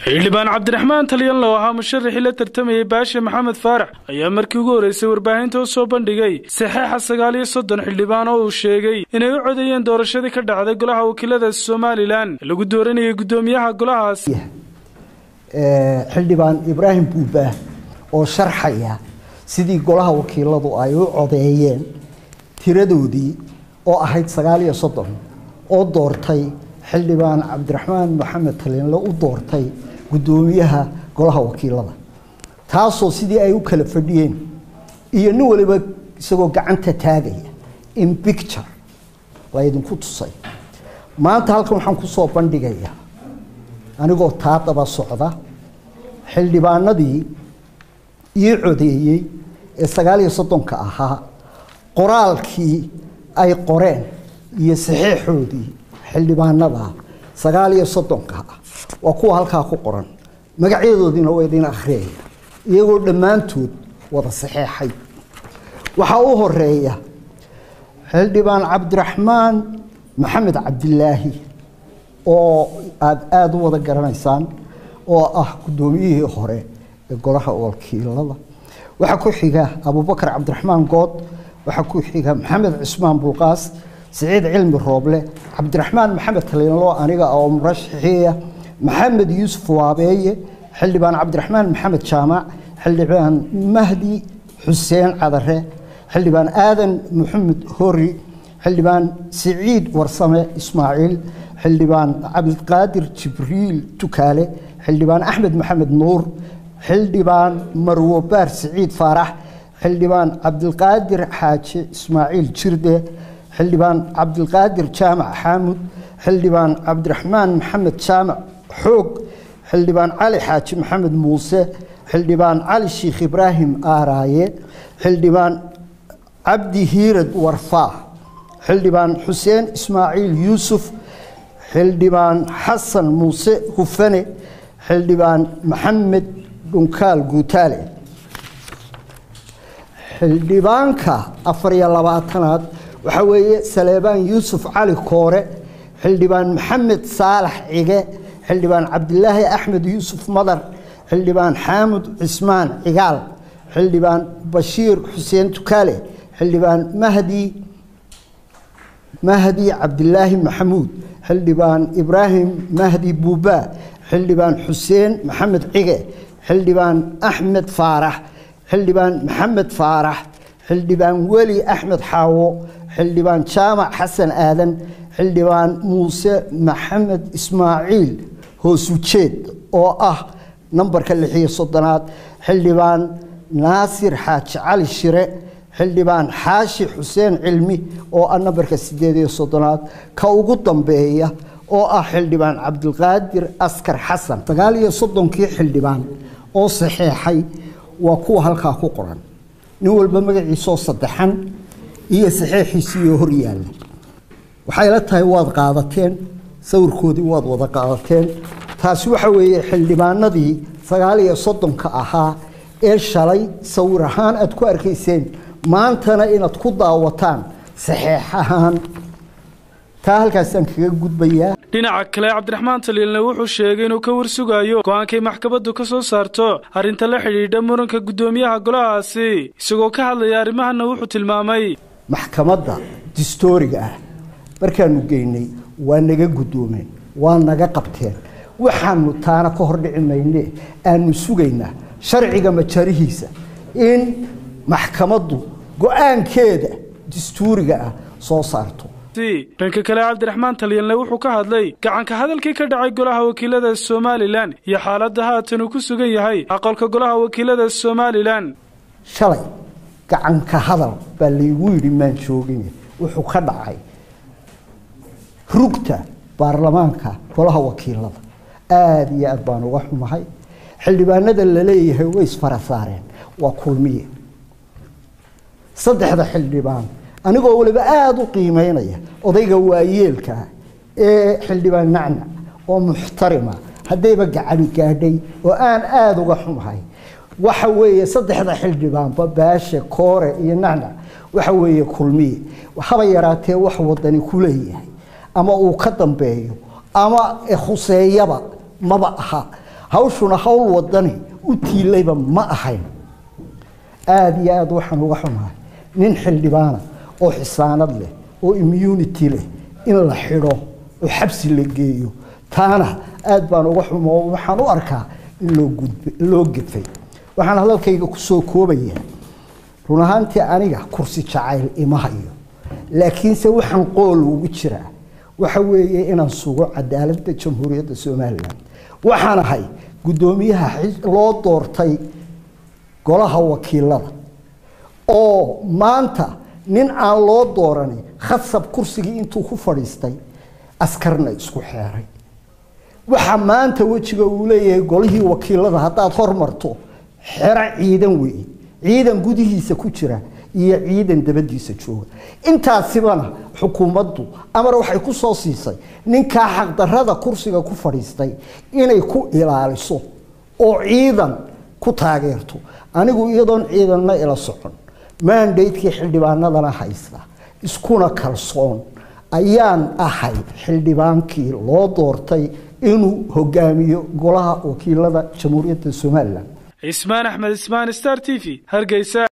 xildhibaan cabdiraxmaan talyanlo ahaa musharaxii la tartamayay baashe maxamed faarax ayaa markii ugu horreysay warbaahinta u soo bandhigay saxeixa sagaal iyo soddon xildhibaan oo uu sheegay inay u codeeyeen doorashadii ka dhacday golaha wakiilada somalilan ee lagu dooranayay guddoomiyaha golahaas xildhibaan ibraahim buubaah oo sharxaya sidii golaha wakiiladu ay u codeeyeen tiradoodii oo ahayd sagaal iyo soddon oo doortay xildhibaan cabdiraxmaan maxamed talyanle u doortay guddoomiyaha golaha wakiilada taasoo sidii ay u kala fadhiyeen iyo nin waliba isagoo gacanta taagaya in bicture laydinku tusay maanta halkan waxaan kusoo bandhigayaa anigoo taa daba socda xildhibaanadii ii codeeyey ee sagaal iyo soddonka ahaa qoraalkii ay qoreen iyo saxeixoodii xildhibaanada sagaal iyo soddonka ah waa kuwa halkaa ku qoran magacyadoodiina waa idin akhriyaya iyagoo dhammaantood wada saxeexay waxaa u horeeya xildhibaan cabdiraxmaan maxamed cabdilaahi oo aada aada u wada garanaysaan oo ah guddoomiyihii hore ee golaha wakiilada waxaa ku xiga abubakar cabdiraxmaan good waxaa ku xiga maxamed cismaan bulqaas siciid cilmi rooble cabdiraxmaan maxamed talyanlo aniga oo murashaxiiya maxamed yuusuf waabeeye xildhibaan cabdiraxmaan maxamed jaamac xildhibaan mahdi xuseen cadare xildhibaan aadan maxamed hori xildhibaan siciid warsame ismaaciil xildhibaan cabdiqaadir jibriil tukaale xildhibaan axmed maxamed nuur xildhibaan marwo baar siciid faarax xildhibaan cabdilqaadir xaaji ismaaciil jirde xildhibaan cabdilqaadir jaamac xaamud xildhibaan cabdiraxmaan maxamed jaamac xoog xildhibaan cali xaaji maxamed muuse xildhibaan cali sheikh ibraahim aaraaye xildhibaan cabdi hiirad warfaa xildhibaan xuseen ismaaciil yuusuf xildhibaan xasan muuse hufane xildhibaan maxamed dhunkaal guutaale xildhibaanka afar iyo labaatanaad waxaa weeye saleebaan yuusuf cali koore xildhibaan maxamed saalax cige xildhibaan cabdilaahi axmed yuusuf madar xildhibaan xaamud cismaan cigaal xildhibaan bashiir xuseen tukaale xildhibaan mahdi mahdi cabdilaahi maxamuud xildhibaan ibraahim mahdi buubaa xildhibaan xuseen maxamed cige xildhibaan axmed faarax xildhibaan maxamed faarax xildhibaan weli axmed xaawo xildhibaan jaamac xasan aadan xildhibaan muuse maxamed ismaaciil hoosujeed oo ah nambarka lixiyo soddonaad xildhibaan naasir xaaji cali shire xildhibaan xaashi xuseen cilmi oo ah nambarka sideed iyo soddonaad ka ugu dambeeya oo ah xildhibaan cabdilqaadir askar xasan sagaal iyo soddonkii xildhibaan oo saxeexay waa kuwa halkaa ku qoran nin walba magaciisoo saddexan iyo saxeexiisiiyo hor yaalla waxay la tahay waad qaadateen sawirkoodii waad wada qaadateen taasi waxa weeye xildhibaanadii sagaal iyo soddonka ahaa ee shalay sawir ahaan aad ku arkayseen maantana inaad ku daawataan saxeex ahaan taa halkaasaan kaga gudbayaa dhinaca kale cabdiraxmaan talyanle wuxuu sheegay inuu ka warsugayo go-aankay maxkamaddu ka soo saarto arrinta la xidhiidha muranka guddoomiyaha golahaasi isagoo ka hadlaya arrimahana wuxuu tilmaamay maxkamadda distooriga ah markaanu geynay waa naga guddoomeen waa naga qabteen waxaanu taana ka hordhici mayne aanu sugaynaa sharciga majarihiisa in maxkamaddu go-aankeeda dastuuriga ah soo saarto dhanka kale cabdiraxmaan talyanle wuxuu ka hadlay gacanka hadalkii ka dhacay golaha wakiilada somalilan iyo xaaladda haatan uu ku sugan yahay aqalka golaha wakiilada somalilan shalay gacanka hadal baa laygu yidhi maan joogin wuxuu ka dhacay rugta baarlamaanka golaha wakiilada aada iyo aad baan uga xumahay xildhibaanada la leeyahay way isfara saareen waa kulmiye saddexda xildhibaan anigoo waliba aada u qiimeynaya odayga waayeelkaa ee xildhibaan nacnac oo muxtarima haddayba gacani gaadhay oo aan aada uga xumahay waxa weeye saddexda xildhibaanba baashe koore iyo nacnac waxa weeye kulmiye haba yaraatee wax wadani ku leeyahay ama uu ka dambeeyo ama khuseeyaba maba aha hawshuna hawl wadani u tiilayba ma ahayn aada iyo aada waxaan uga xumahay nin xildhibaana oo xisaanad leh oo immunity leh in la xidho oo xabsi la geeyo taana aada baan uga xumo waxaan u arkaa in loo gudb loo gedfay waxaan hadalkayga kusoo koobayaa run ahaantii aniga kursi jacayl ima hayo laakiinse waxaan qool ugu jiraa waxa weeye inaan sugo cadaaladda jamhuuriyadda somalilan waxaan ahay guddoomiyaha loo doortay golaha wakiilada oo maanta nin aan loo dooranin khasab kursigii intuu ku fadhiistay askarna isku xeeray waxa maanta wejiga uu leeyahay golihii wakiilada haddaad hormarto xero ciidan weeye ciidan gudihiisa ku jira iyo ciidan dabadiisa jooga intaasibana xukuumaddu amar waxay ku soo siisay ninkaa xaqdarrada kursiga ku fadhiistay inay ku ilaaliso oo ciidan ku taageerto anigu iyadoon ciidanna ila socon maandaydkii xildhibaanadana haysta iskuna kalsoon ayaan ahay xildhibaankii loo doortay inuu hogaamiyo golaha wakiilada jamhuuriyadda somalilan cismaan axmed ismaan star t v hargeysa